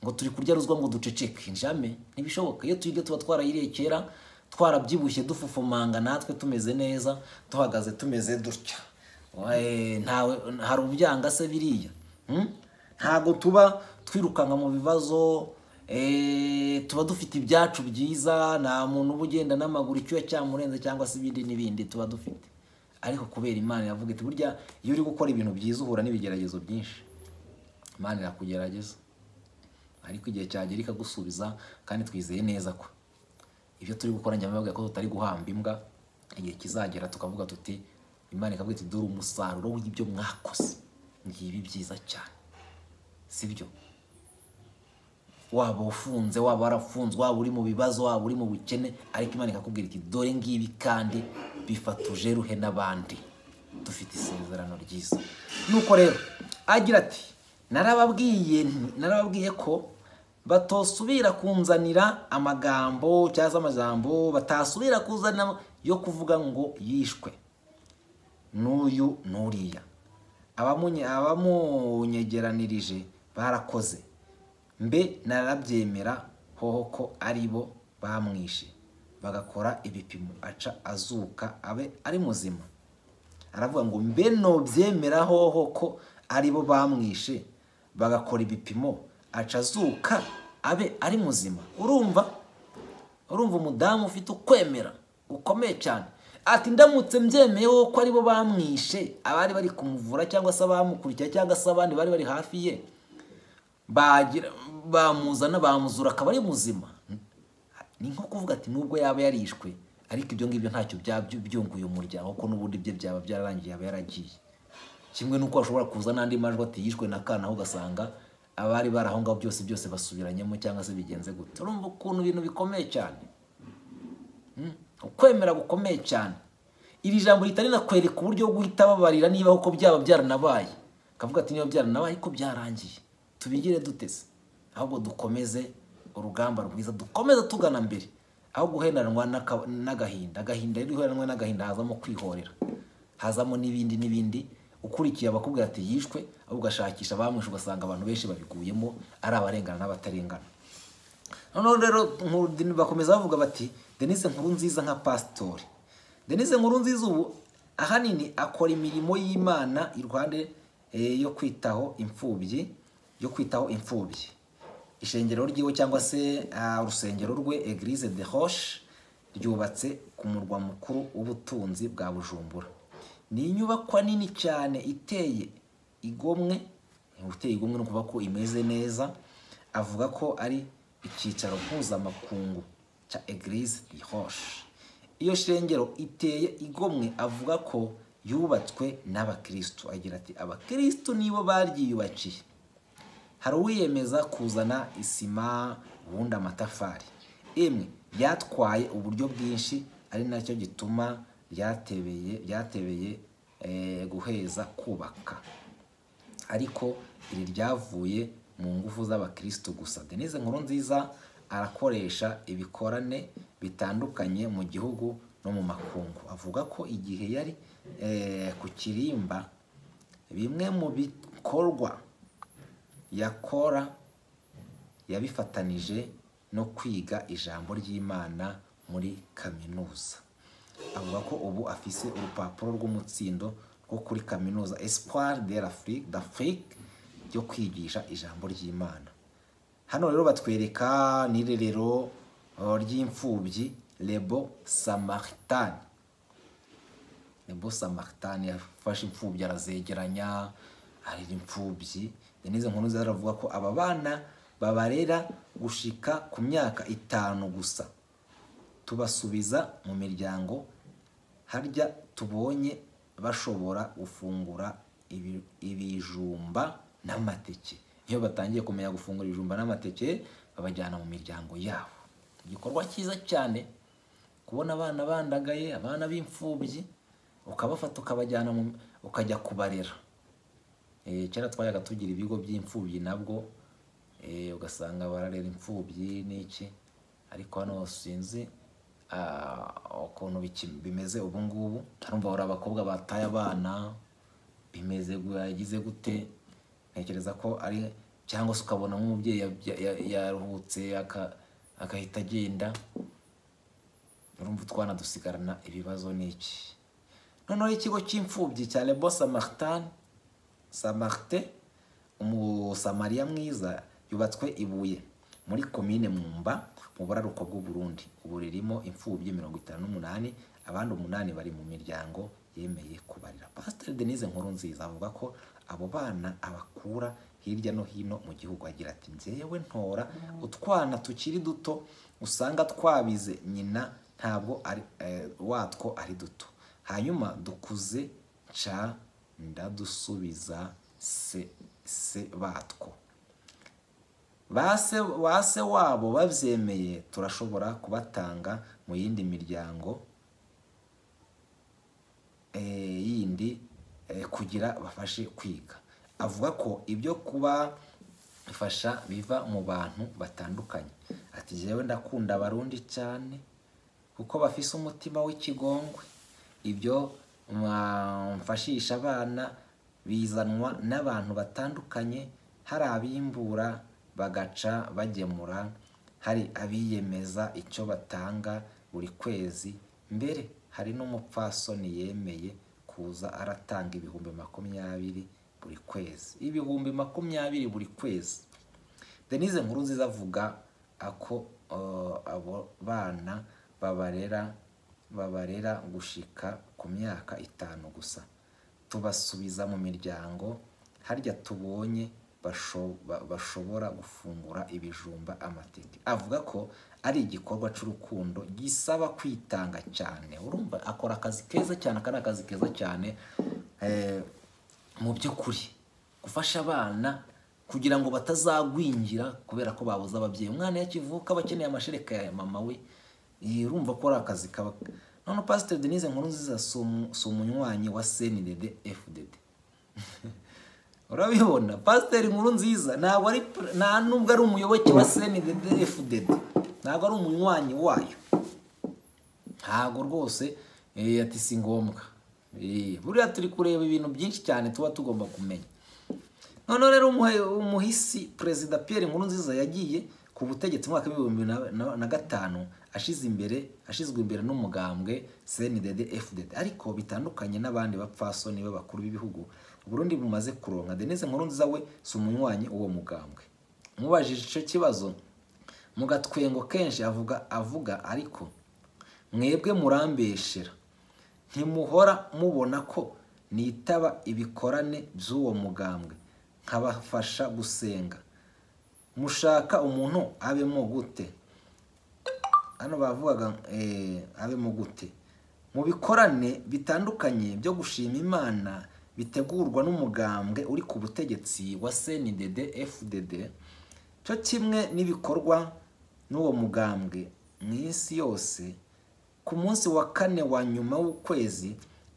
ngo turi kurya ruswa ngo duceceke njame ntibishoboka iyo twiga tuba twarayiriye kera twarabyibushye dufufumanga natwe tumeze neza duhagaze tumeze dutya Wae, ntawe hari ubyanga se biriya Hmm? ntabwo tuba twirukanka mu bibazo eh, tuba dufite ibyacu byiza nta muntu uba ugenda n'amaguru icyuya cyamurenze cyangwa se ibindi n'ibindi tuba dufite ariko kubera imana iravuga iti burya iyo uri gukora ibintu byiza uhura n'ibigeragezo byinshi imana irakugerageza ariko igihe cyagera ikagusubiza kandi twizeye neza ko ibyo turi gukora njya mbabwira ko tutari guhamba imbwa igihe kizagera tukavuga tuti imana ikavuga iti dore umusaruro w'ibyo mwakoze ngibi byiza cyane sibyo waba ufunze waba warafunzwe waba uri mu bibazo waba uri mu bukene ariko imana ikakubwira iti dore ngibi kandi bifatuje ruhe n'abandi dufite isezerano ryiza nuko rero agira ati narababwiye nti- narababwiye ko batosubira kunzanira amagambo cyangwa se amajambo batasubira kuzanira yo kuvuga ngo yishwe n'uyu n'uriya abamunye- abamunyegeranirije barakoze mbe narabyemera hoho ko ari bo bamwishe bagakora ibipimo aca azuka abe ari muzima aravuga ngo mbe nobyemera hoho ko ari bo bamwishe bagakora ibipimo aca azuka abe ari muzima urumva urumva umudamu ufite ukwemera gukomeye cyane ati ndamutse mbyemeyeho ko aribo bamwishe abari bari kumuvura cyangwa se abamukurikira cyangwa se abandi bari bari hafi ye bagira- bamuzana bamuzura akaba ari muzima ni nko kuvuga ati nubwo yaba yarishwe ariko ibyo ngibyo ntacyo byabyo byunguye umuryango kuko n'ubundi bye byaba byararangiye yaba yaragiye kimwe n'uko hashobora kuza n'andi majwi ati yishwe na kana aho ugasanga abari bari aho ngaho byose byose basubiranyemo cyangwa se bigenze gute urumva ukuntu ibintu bikomeye cyane ukwemera gukomeye cyane iri jambo ritarinakwereka uburyo bwo guhita babarira niba koko byaba byaranabaye akavuga ati niba byaranabaye ariko byarangiye tubigire duteze ahubwo dukomeze urugamba rwiza dukomeze tugana mbere aho guhenanwa n'aka- n'agahinda agahinda rero iyo uheranwe n'agahinda hazamo kwihorera hazamo n'ibindi n'ibindi ukurikiye abakubwira ati yishwe ahubwo ugashakisha abamwishe ugasanga abantu benshi babiguyemo ari abarengana n'abatarengana noneho rero nkuru- bakomeza bavuga bati denise nkuru nziza nka pasitori denise nkuru nziza ubu ahanini akora imirimo y'imana iruhande eh, yo kwitaho imfubyi yo kwitaho imfubyi ishengero ryiwe cyangwa se ah, urusengero rwe eglise de roche ryubatse ku murwa mukuru w'ubutunzi bwa bujumbura ni inyubakwa nini cyane iteye igomwe uteye igomwe no kuvuga ko imeze neza avuga ko ari icyicaro mpuzamakungu cya eglise de roche iyo shengero iteye igomwe avuga ko yubatswe n'abakristu agira ati abakristu nibo baryiyubakiye hari uwiyemeza kuzana isima ubundi amatafari emwe ryatwaye uburyo bwinshi ari nacyo gituma ryatebeye ryatebeye eh, guheza kubaka ariko iri ryavuye mu ngufu z'abakristo gusa denise nkuru nziza arakoresha ibikorane bitandukanye mu gihugu no mu makungu avuga ko igihe yari eh, ku kirimba bimwe mu bikorwa ya kora yabifatanije no kwiga ijambo ry'imana muri kaminuza avuga ko ubu afise urupapuro rw'umutsindo rwo kuri kaminuza espoir de l'afrique d'afrique ryo kwigisha ijambo ry'imana hano rero batwereka n'irerero uh, ry'imfubyi lebo samaritani lebo samaritani yafashe imfubyi arazegeranya arera imfubyi denize nkuru zaravuga ko aba bana babarera gushika ku myaka itanu gusa tubasubiza mu miryango harya tubonye bashobora gufungura ibi- ibijumba n'amateke iyo batangiye kumenya gufungura ibijumba n'amateke babajyana mu miryango yabo igikorwa cyiza cyane kubona abana bandagaye abana b'imfubyi ukabafata ukabajyana mu ukajya kubarera Eh, kera twajyaga tugira ibigo by'imfubyi nabwo eh, ugasanga bararera imfubyi n'iki ariko hano sinzi ah, ukuntu biki- bimeze ubu ngubu harumva hari abakobwa bataye abana bimeze yagize gute ntekereza ko ari cyangwa se ukabona nk'umubyeyi yabya- ya- yaruhutse aka- agahita agenda urumva utwana dusigarana ibibazo n'iki noneho ikigo cy'imfubyi cya lebo samaritani samarite umusamariya mwiza yubatswe ibuye muri komine mwumba mu buraruko bw'uburundi ubu ririmo imfubyi mirongo itanu n'umunani abandi umunani bari mu miryango yemeye kubarira pasiteri denise nkuru nziza avuga ko abo bana abakura hirya no hino mu gihugu agira ati njyewe ntora utwana tukiri duto usanga twabize nyina ntabwo ari eh, watwo ari duto hanyuma dukuze ca ndadusubiza se se batwo base base wabo babyemeye turashobora kubatanga mu yindi miryango eh, yindi eh, kugira bafashe kwiga avuga ko ibyo kuba bifasha biva mu bantu batandukanye ati jewe ndakunda abarundi cyane kuko bafise umutima w'ikigongwe ibyo mwa- mfashisha abana bizanwa n'abantu batandukanye hari abimbura bagaca bagemura hari abiyemeza icyo batanga buri kwezi mbere hari n'umupfasoni yemeye kuza aratanga ibihumbi makumyabiri buri kwezi ibihumbi makumyabiri buri kwezi denise nkuru nziza avuga ako uh, abo bana babarera babarera gushika ku myaka itanu gusa tubasubiza mu miryango harya tubonye basho- ba- bashobora gufungura ibijumba amateke avuga ko ari igikorwa cy'urukundo gisaba kwitanga cyane urumva akora akazi keza cyane aka ni akazi keza cyane eh, mu by'ukuri gufasha abana kugira ngo batazagwingira kubera ko babuze ababyeyi umwana iyo akivuka aba akeneye amashereka ya mama we Eh, urumva ko ari akazi kaba none pasiteri denise nkuru nziza si umu- si umunywanyi wa cndd fdd urabibona pasiteri nkuru nziza ntabwo ari pr- nta nubwo ari umuyoboke wa cndd fdd ntabwo ari umunywanyi wayo ntabwo rwose eh, ati si ngombwa Eh, buriya turi kureba ibintu byinshi cyane tuba tugomba kumenya noneho rero umuhe- umuhisi perezida Pierre Nkurunziza yagiye ku butegetsi mu mwaka w'ibihumbi na- na- na gatanu ashize imbere ashizwe imbere n'umugambwe CNDD FDD ariko bitandukanye n'abandi bapfasoni b'abakuru b'ibihugu Burundi bumaze kuronka Denise Nkurunziza we si umunywanyi uwo mugambwe mubajije icyo kibazo mu gatwengo kenshi avuga avuga ariko mwebwe murambeshera ntimuhora mubona ko nitaba ibikorane by'uwo mugambwe nkabafasha gusenga mushaka umuntu abemo gute hano bavugaga eh, abemo gute mu bikorane bitandukanye byo gushima imana bitegurwa n'umugambwe uri ku butegetsi wa cndd fdd cyo kimwe n'ibikorwa n'uwo mugambwe mu isi yose ku munsi wa kane wa nyuma w'ukwezi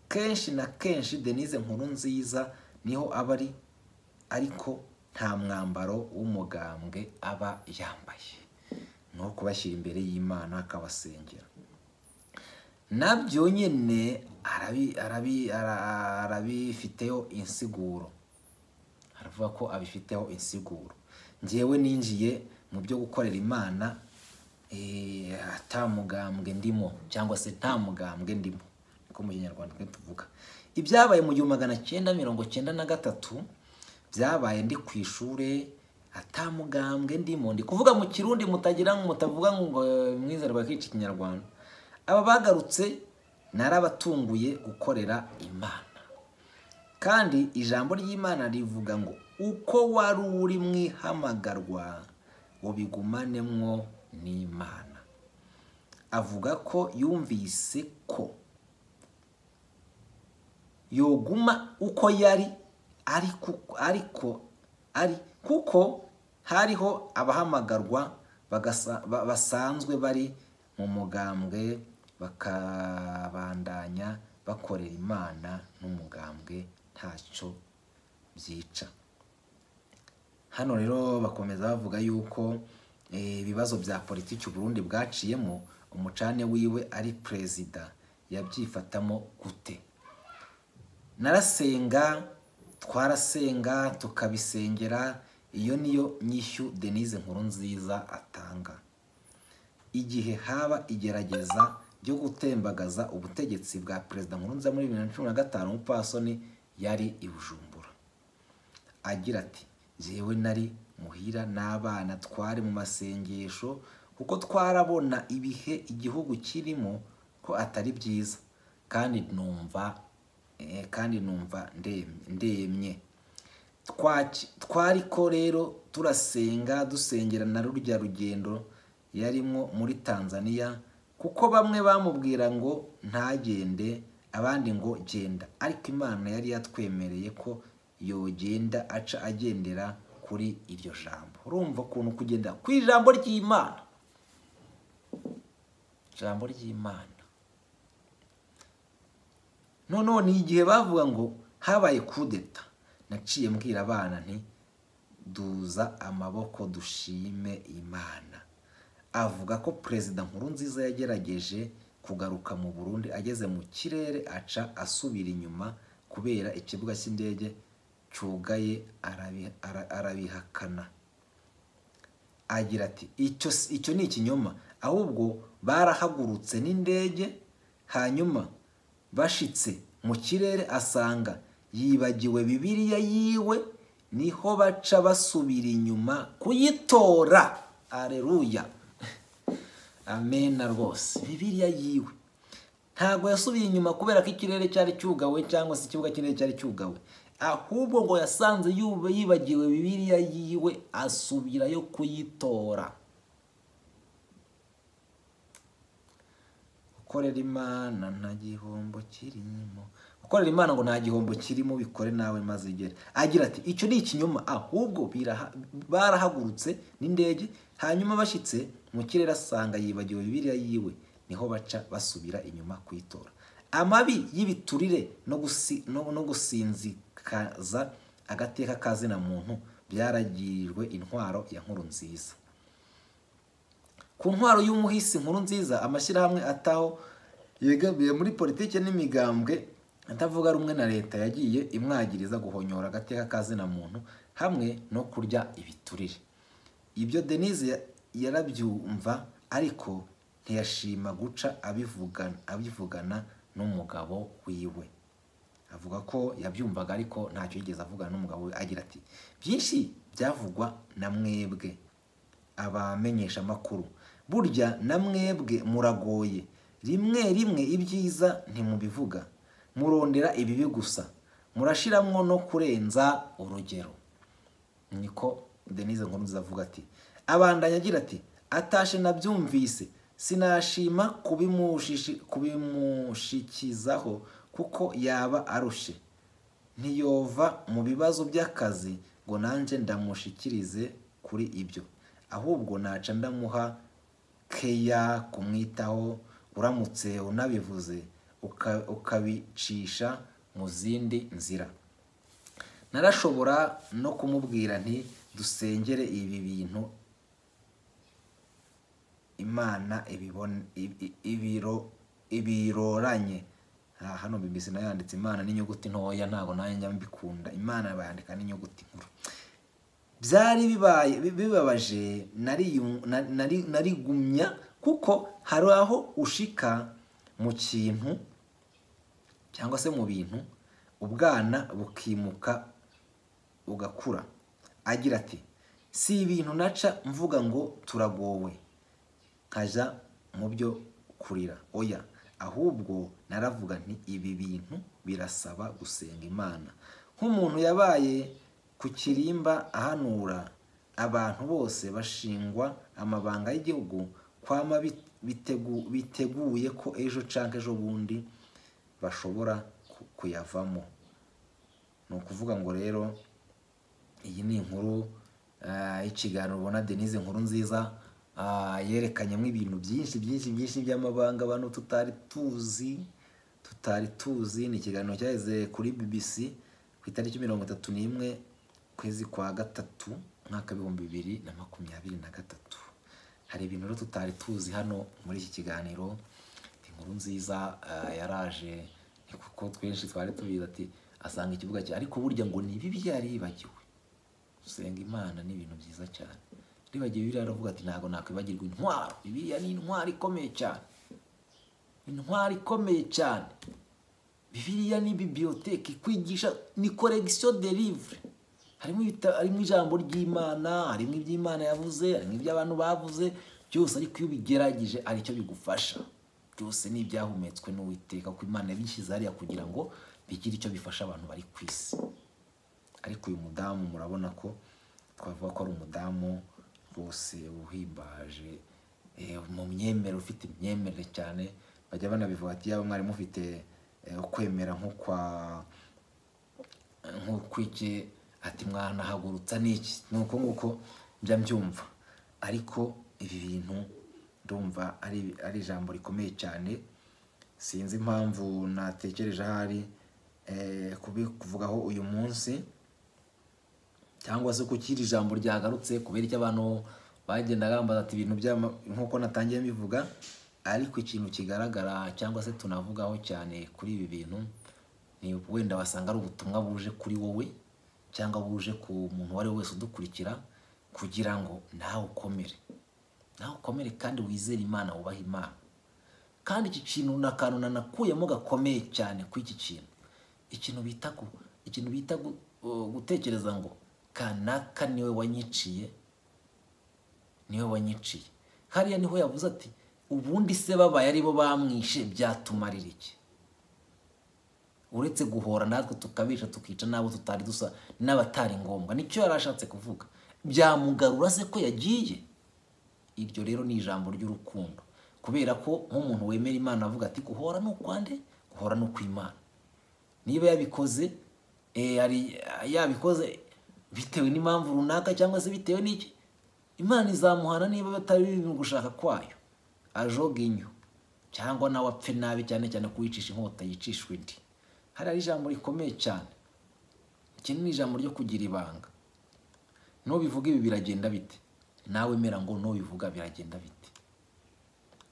kenshi na kenshi denise nkuru nziza niho aba ari ariko nta mwambaro w'umugambwe aba yambaye ni uwo kubashyira imbere y'imana akabasengera nabyo nyine arabi- arabi- ara- arabifiteho insiguro avuga ko abifiteho insiguro ngewe ninjiye mu byo gukorera imana eh, ata mugambwe ndimo cyangwa se nta mugambwe ndimo niko mu kinyarwanda twe tuvuga ibyabaye mu gihumbi magana cyenda mirongo cyenda na gatatu byabaye ndi ku ishuri ata mugambwe ndimo ndi kuvuga mu kirundi mutagira ngo mutavuga ngo eh, mwizerwa kici kinyarwanda aba bagarutse narabatunguye gukorera imana kandi ijambo ry'imana rivuga ngo uko wari uri mu ihamagarwa ubigumanemwo n'imana avuga ko yumvise ko yoguma uko yari ariko ariko ari kuko hariho abahamagarwa bagasa- ba- basanzwe bari mu mugambwe bakabandanya bakorera imana n'umugambwe ntacyo byica hano rero bakomeza bavuga yuko eh, ibibazo bya politiki Burundi bwaciyemo umucane wiwe ari perezida yabyifatamo gute narasenga twarasenga tukabisengera iyo niyo nyishyu denise nkuru nziza atanga igihe haba igerageza ryo gutembagaza ubutegetsi bwa perezida nkurunziza muri bibiri na cumi na gatanu umupfasoni yari i bujumbura agira ati jyewe nari muhira n'abana twari mu masengesho kuko twarabona ibihe igihugu kirimo ko atari byiza kandi numva eh, kandi numva ndem- ndemye Twaki- twari ko rero turasenga dusengera na rurya rugendo yarimo muri tanzania kuko bamwe bamubwira ngo ntagende abandi ngo genda ariko imana yari yatwemereye ko yogenda aca agendera kuri iryo jambo urumva ukuntu kugenda ku ijambo ry'imana ijambo ry'imana noneho ni igihe bavuga ngo habaye kudeta naciye mbwira abana nti duza amaboko dushime imana avuga ko perezida nkurunziza yagerageje kugaruka mu burundi ageze mu kirere aca asubira inyuma kubera ikibuga cy'indege cyugaye arabi- ara- arabihakana agira ati icyo si- icyo ni ikinyoma ahubwo barahagurutse n'indege hanyuma bashitse mu kirere asanga yibagiwe bibiliya yiwe niho baca basubira inyuma kuyitora areruya amena rwose bibiliya yiwe ntabwo yasubiye inyuma kubera ko ikirere cyari cyugawe cyangwa se ikibuga cy'indege cyari cyugawe ahubwo ngo yasanze yub- yibagiwe bibiliya yiwe asubirayo kuyitora gukorera imana nta gihombo kirimo gukorera imana ngo nta gihombo kirimo bikore nawe maze igere agira ati icyo ni ikinyoma ahubwo biraha- barahagurutse n'indege hanyuma bashyitse mu kirere asanga yibagiwe bibiriya yiwe niho baca basubira inyuma kuyitora amabi y'ibiturire no gusi- no- no gusinzikaza agateka ka zina muntu byaragirijwe intwaro ya nkuru nziza ku ntwaro y'umuhisi nkuru nziza amashyirahamwe ataho yegamiye muri politiki n'imigambwe atavuga rumwe na leta yagiye imwagiriza guhonyora agateka ka zina muntu hamwe no kurya ibiturire ibyo denise ya- yarabyumva ariko ntiyashima guca abivugana, abivugana n'umugabo wiwe avuga ko yabyumvaga ariko ntacyo yigeze avugana n'umugabo we agira ati byinshi byavugwa na mwebwe abamenyeshamakuru burya na mwebwe muragoye rimwe rimwe ibyiza ntimubivuga murondera ibibi gusa murashiramo no kurenza urugero niko denise nkurunziza avuga ati abandanya agira ati atashe nabyumvise sinashima kubimushishi- kubimushikizaho kuko yaba arushe ntiyova mu bibazo by'akazi ngo nanjye ndamushikirize kuri ibyo ahubwo naca ndamuha keya kumwitaho uramutse unabivuze uka- ukabicisha mu zindi nzira narashobora no kumubwira nti dusengere ibi bintu imana ibibon- ibi- ibiro ibiroranye Ah, hano bibisi nayo yanditse imana n'inyuguti ntoya ntabwo nayo njya mbikunda imana bayandika n'inyuguti nkuru byari bibaye bi- bibabaje nariyu- na- nari- narigumya kuko hari aho ushika mu kintu cyangwa se mu bintu ubwana bukimuka ugakura agira ati si ibintu naca mvuga ngo turagowe nkajya mu byo kurira oya ahubwo naravuga nti ibi bintu birasaba gusenga imana nk'umuntu yabaye ku kirimba ahanura abantu bose bashingwa amabanga y'igihugu kwama bit- bitegu- biteguye ko ejo cyangwa ejo bundi bashobora ku- kuyavamo ni ukuvuga ngo rero iyi ni inkuru ah, y'ikiganiro ubona denise inkuru nziza ah, yerekanyemo ibintu byinshi byinshi byinshi by'amabanga abantu tutari tuzi tutari tuzi ni ikiganiro cyaheze kuri bbc ku itariki mirongo itatu n'imwe kwezi kwa gatatu umwaka w'ibihumbi bibiri na makumyabiri na gatatu hari ibintu rero tutari tuzi hano muri iki kiganiro inkuru nziza ah, yaraje ni kuko twinshi twari tubizi ati asanga ikibuga cye ariko burya ngo ni bibi yari yibagiwe gusenga imana ni ibintu byiza cyane ribagiwe biriya aravuga ati ntabwo nakwibagirwa intwaro bibiriya ni intwaro ikomeye cyane intwaro ikomeye cyane bibiriya ni bibiyoteke ikwigisha ni koregisiyo de livure harimo ibita- harimo ijambo ry'imana harimo iby'imana yavuze harimo iby'abantu bavuze byose ariko iyo ubigerageje aricyo bigufasha byose ni ibyahumetswe n'uwiteka kuko imana yabishyize hariya kugira ngo bigire icyo bifasha abantu bari ku isi ariko uyu mudamu murabona ko twavuga ko ari umudamu rwose uhimbaje eh, mu myemere ufite imyemerere cyane bajya banabivuga ati yaba mwari mufite eh, ukwemera nko kwa nk'uko iki ati mwanahagurutsa n'iki ni uko nguko njya mbyumva ariko ibi bintu ndumva ari ari ijambo rikomeye cyane sinzi impamvu natekereje ahari eh, kubikuvugaho uyu munsi cyangwa se kuko iri jambo ryagarutse kubera icyo abantu bagendaga bambaza ati ibintu byama nk'uko natangiye mbivuga ariko ikintu kigaragara cyangwa se tunavugaho cyane kuri ibi bintu ni wenda wasanga ari ubutumwa buje kuri wowe cyangwa buje ku muntu uwo ari we wese udukurikira kugira ngo nawe ukomere nawe ukomere kandi wizere imana wubahe imana kandi iki kintu ni akantu nanakuyemo gakomeye cyane kuri iki kintu ikintu bita gu- ikintu bita gu- uh, gutekereza ngo kanaka niwe wanyiciye niwe wanyiciye hariya niho yavuze ati ubundi se babaye aribo bamwishe byatumarira iki uretse guhora natwe tukabica tukica n'abo tutari dusa n'abatari ngombwa nicyo yari ashatse kuvuga byamugarura se ko yagiye iryo rero ni ijambo ry'urukundo kubera ko nk'umuntu wemera imana avuga ati guhora ni ukwande guhora ni ukw'imana niba yabikoze eh, hari- yabikoze bitewe n'impamvu runaka cyangwa se bitewe n'iki imana izamuhana niba batari biri mu gushaka kwayo ajoga inyo cyangwa nawe apfe nabi cyane cyane kuwicisha inkota yicishwa indi hari ari ijambo rikomeye cyane iki ni ijambo ryo kugira ibanga nubivuga ibi biragenda bite nawe mera ngo nubivuga biragenda bite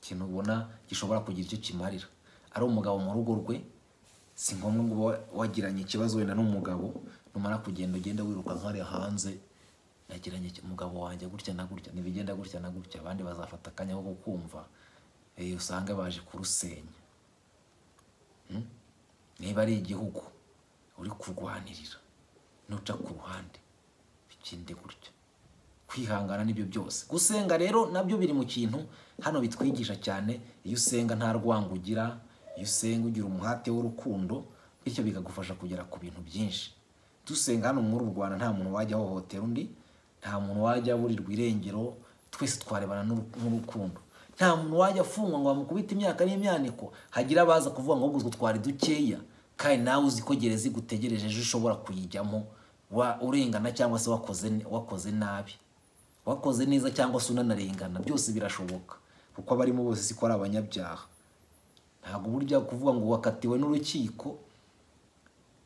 ikintu ubona gishobora kugira icyo kimarira ari umugabo mu rugo rwe si ngombwa ngo uba wagiranye ikibazo wenda n'umugabo numara kugenda ugenda wiruka nk'ariya hanze nagiranye iki- umugabo wanjye gutya na gutya ntibigenda gutya na gutya abandi bazafata akanya ko kukumva eh, usange baje kurusenya Hmm? niba ari igihugu uri kurwanirira nuca ku ruhande bikinde gutya kwihangana n'ibyo byose gusenga rero nabyo biri mu kintu hano bitwigisha cyane iyo usenga nta rwango ugira iyo usenga ugira umuhate w'urukundo bityo bikagufasha kugera ku bintu byinshi dusenga hano muri u rwanda nta muntu wajya ahohotera undi nta muntu wajya aburirwa irengero twese twarebana n'uru- n'urukundo nta muntu wajya afungwa ngo bamukubite imyaka n'imyaniko hagira abaza kuvuga ngo ubwo twari dukeya kandi nawe uzi ko gereza igutegereje ejo ushobora kuyijyamo wa- urengana cyangwa se wakoze wakoze nabi wakoze neza cyangwa se unanarengana byose birashoboka kuko abarimo bose siko ari abanyabyaha ntabwo burya kuvuga ngo wakatiwe n'urukiko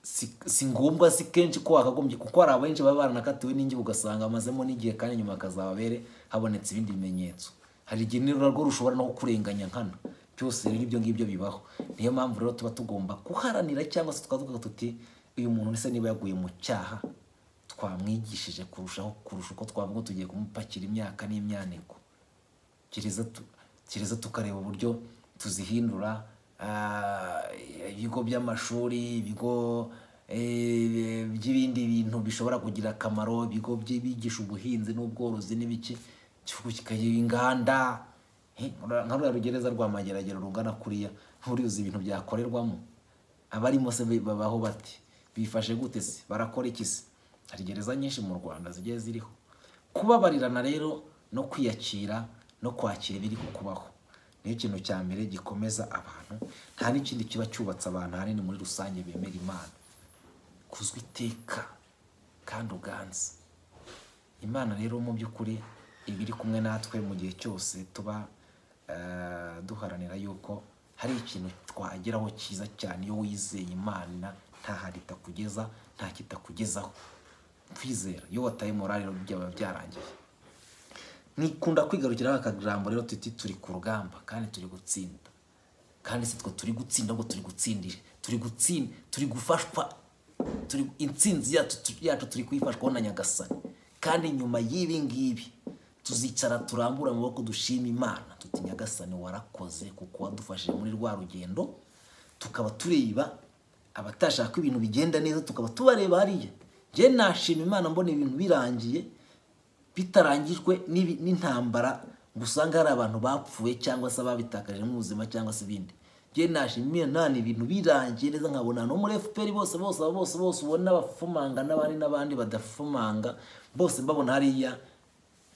si si ngombwa si kenshi ko wakagombye kuko hari abenshi baba baranakatiwe n'ingihe ugasanga amazemo n'igihe kandi nyuma hakazababere habonetse ibindi bimenyetso hari igihe n'ururabo rushobora no kukurenganya nkana byose rero ibyo ngibyo bibaho niyo mpamvu rero tuba tugomba kuharanira cyangwa se tukaba tuvuga tuti uyu muntu ese niba yaguye mu cyaha twamwigishije kurushaho kurusha uko twavuga tugiye kumupakira imyaka n'imyaniko gereza tu- gereza tukareba uburyo tuzihindura ah, ibigo by'amashuri ibigo eh, by'ibindi bintu bishobora kugira akamaro ibigo byibigisha ubuhinzi n'ubworozi n'ibiki igihugu kikagira inganda Eh, ura- nka ruriya rugereza rwa mageragere rungana kuriya nturizi ibintu byakorerwamo abarimo se bi- babaho bati bifashe gute se barakora iki se hari gereza nyinshi mu rwanda zigiye ziriho kubabarirana rero no kwiyakira no kwakira ibiri kukubaho niyo kintu cya mbere gikomeza abantu nta n'ikindi kiba cyubatse abantu ahanini muri rusange bemera imana kuzwa iteka kandi uganze imana rero mu by'ukuri iba iri kumwe natwe mu gihe cyose tuba eh, duharanira yuko hari ikintu twageraho cyiza cyane iyo wizeye imana nta hantu itakugeza nta kitakugezaho twizera iyo wataye morale rero byaba byarangiye nikunda kwigarukiraho akajambo rero tuti turi ku rugamba kandi turi gutsinda kandi si twe turi gutsinda ahubwo turi gutsindira turi gutsinda turi gufashwa turi intsinzi yacu tu- yacu turi kuyifashwaho na nyagasani kandi nyuma y'ibi ngibi tuzicara turambura amaboko dushima imana tuti nyagasani warakoze kuko wadufashije muri rwa rugendo tukaba tureba abatashaka ibintu bigenda neza tukaba tubareba hariya njye nashima imana mbona ibintu birangiye bitarangijwe n'ibi- n'intambara ngo usanga hari abantu bapfuye cyangwa se ababitakaje ubuzima cyangwa se ibindi njye nashimiye nani ibintu birangiye neza nkabona no muri fpr bose bose abo bose bose ubona bafumanga n'abandi n'abandi badafumanga bose mbabona hariya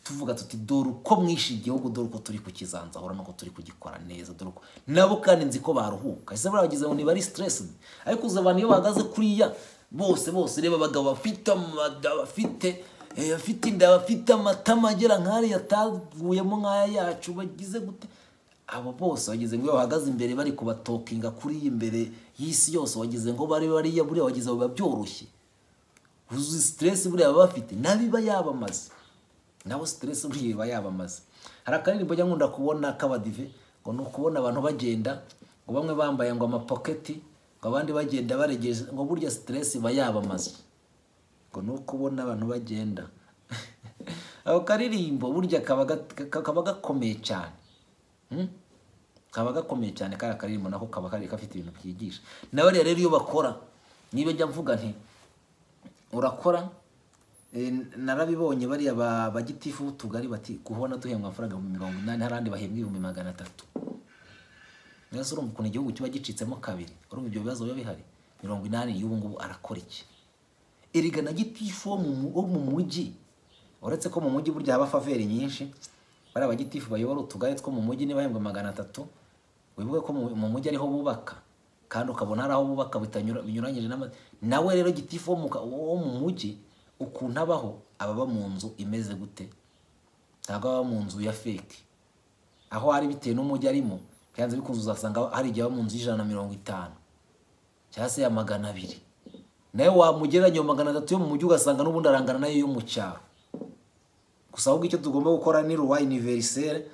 tuvuga tuti dore uko mwishe igihugu dore uko turi kukizanzahura nuko turi kugikora neza dore uko nabo kandi nzi ko baruhuka ese barabagize ngo ntibari stressed ariko uzi abantu iyo bahagaze kuriya bose bose reba abagabo bafite amada bafite eh, bafite inda bafite amatama agera nk'ariya ataguyemo nk'aya yacu bagize gute abo bose wagize ngo iyo bahagaze imbere bari kubatokinga kuri iyi imbere y'isi yose wagize ngo bari bariya buriya wagize ngo biba byoroshye uzi stress buriya baba bafite nabiba yabamaze nabo stress buriya iba yabamaze hari akaririmbo njya nkunda kubona k'abadive ngo ni ukubona abantu bagenda ngo bamwe bambaye ngo amapoketi ngo abandi bagenda baregeje ngo burya stress iba yabamaze ngo ni ukubona abantu bagenda ako karirimbo burya kaba ga- kaba gakomeye cyane Hmm? kaba gakomeye cyane kariya karirimbo nako kaba kari gafite ibintu byigisha na bariya rero iyo bakora niba njya mvuga nti urakora eh, narabibonye bariya ba- ba gitifu w'utugari bati kubona duhembwa amafaranga ibihumbi mirongo inani hari abandi bahembwa ibihumbi magana atatu mbese urumva ukuntu igihugu kiba gicitsemo kabiri urumva ibyo bibazo biba bihari mirongo inani y'ubu ngubu arakora iki erega na gitifu wo mu mu- wo mu mujyi uretse ko mu mujyi burya haba faveri nyinshi bariya bagitifu bayobora utugari two mu mujyi niba bahembwa magana atatu wibuke ko mu- mu mujyi ariho bubaka kandi ukabona hari aho bubaka bitanyura- binyuranyije n'ama nawe rero gitifu wo mu ka- wo mu mujyi ukuntu abaho ababa mu nzu imeze gute ntabwo aba mu nzu ya feki aho ari bitewe n'umujyi arimo byanze bikunze uzasanga hari igihe aba mu nzu y'ijana na mirongo itanu cyangwa se ya magana abiri nawe wamugereranya iyo magana atatu yo mu mujyi ugasanga n'ubundi arangana nayo yo mu cyaro gusa ahubwo icyo tugomba gukora ni ruwa univerisere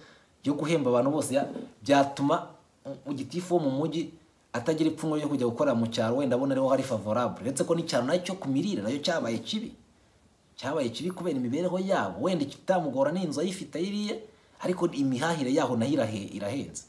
yo guhemba abantu bose ya- byatuma u- gitifu wo mu mujyi atagira ipfunwe ryo kujya gukorera mu cyaro wenda abona ariho hari favorable uretse ko n'icyaro nacyo ku mirire nayo cyabaye kibi cyabaye kibi kubera imibereho yabo wenda ikitamugora ni inzu ayifite ayiriye ariko imihahire yaho nayo irahe- irahenze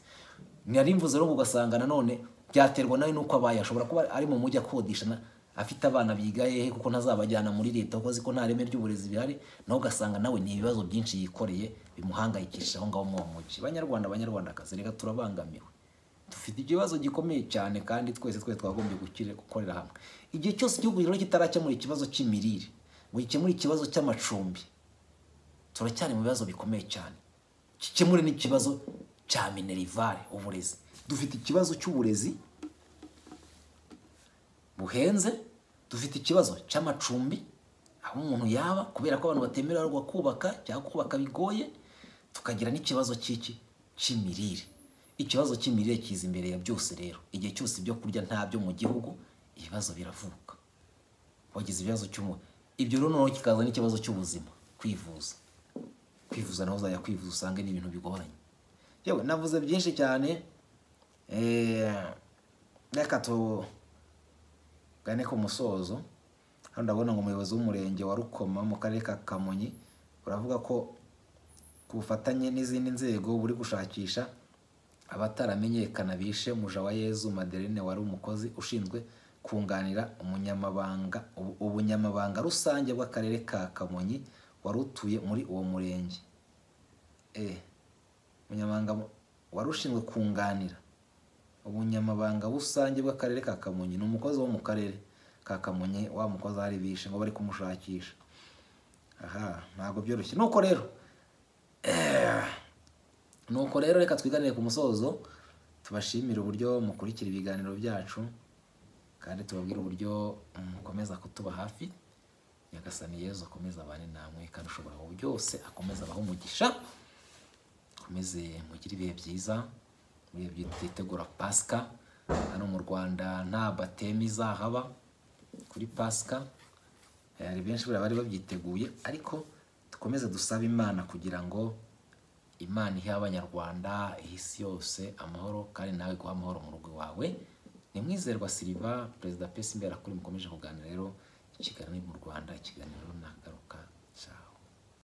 nari mvuze rero ugasanga nanone byaterwa nawe n'uko abaye ashobora kuba ari mu mujyi akodesha na- afite abana biga hehe kuko ntazabajyana muri leta kuko azi ko nta reme ry'uburezi bihari nawe ugasanga nawe ni ibibazo byinshi yikoreye bimuhangayikisha aho ngaho mu uwo mujyi banyarwanda banyarwandakazi reka turabangamiwe dufite ikibazo gikomeye cyane kandi twese twese twagombye gukire gukorera hamwe igihe cyose igihugu rero kitarakemura ikibazo cy'imirire ngo gikemure ikibazo cy'amacumbi turacyari mu bibazo bikomeye cyane gikemure n'ikibazo cya minerivare uburezi dufite ikibazo cy'uburezi buhenze dufite ikibazo cy'amacumbi aho umuntu yaba kubera ko abantu batemererwa kubaka cyangwa kubaka bigoye tukagira n'ikibazo cy'iki cy'imirire ikibazo cy'imirire kiza imbere ya byose rero igihe cyose ibyo kurya ntabyo mu gihugu ibibazo biravuka wagize ibibazo cy'umuntu ibyo rero noneho kikaza n'ikibazo cy'ubuzima kwivuza kwivuza nawe uzajya kwivuza usanga ni ibintu bigoranye yewe navuze byinshi cyane Eh, reka tugane ku musozo hano ndabona ngo umuyobozi w'umurenge wa rukoma mu karere ka kamonyi uravuga ko ku bufatanye n'izindi nzego buri gushakisha abataramenyekana bishe muja wa yezu madeline wari umukozi ushinzwe kunganira umunyamabanga ubu- ubunyamabanga rusange bw'akarere ka kamonyi wari utuye muri uwo murenge Eh, umunyamabanga mu- wari ushinzwe kunganira ubunyamabanga rusange bw'akarere ka kamonyi ni umukozi wo mu karere ka kamonyi wa mukozi ahari bishe ngo bari kumushakisha aha ntabwo byoroshye nuko rero nuko rero reka twiganire ku musozo tubashimire uburyo mukurikira ibiganiro byacu kandi tubabwire uburyo mukomeza kutuba hafi nyagasani yezu akomeza abane namwe kandi ushobora wowe byose akomeza abaho umugisha mukomeze mugire ibihe byiza mu bihe byitegura pasika hano mu rwanda nta bateme izahaba kuri pasika Eh, hari benshi buriya bari babyiteguye ariko dukomeze dusabe imana kugira ngo imana ihe abanyarwanda ihe isi yose amahoro kandi nawe guha amahoro mu rugo iwawe ni mwizerwa siriva perezida pesi imbera kuri mukomeje kuganira rero ikiganiro mu rwanda ikiganiro nagaruka cyane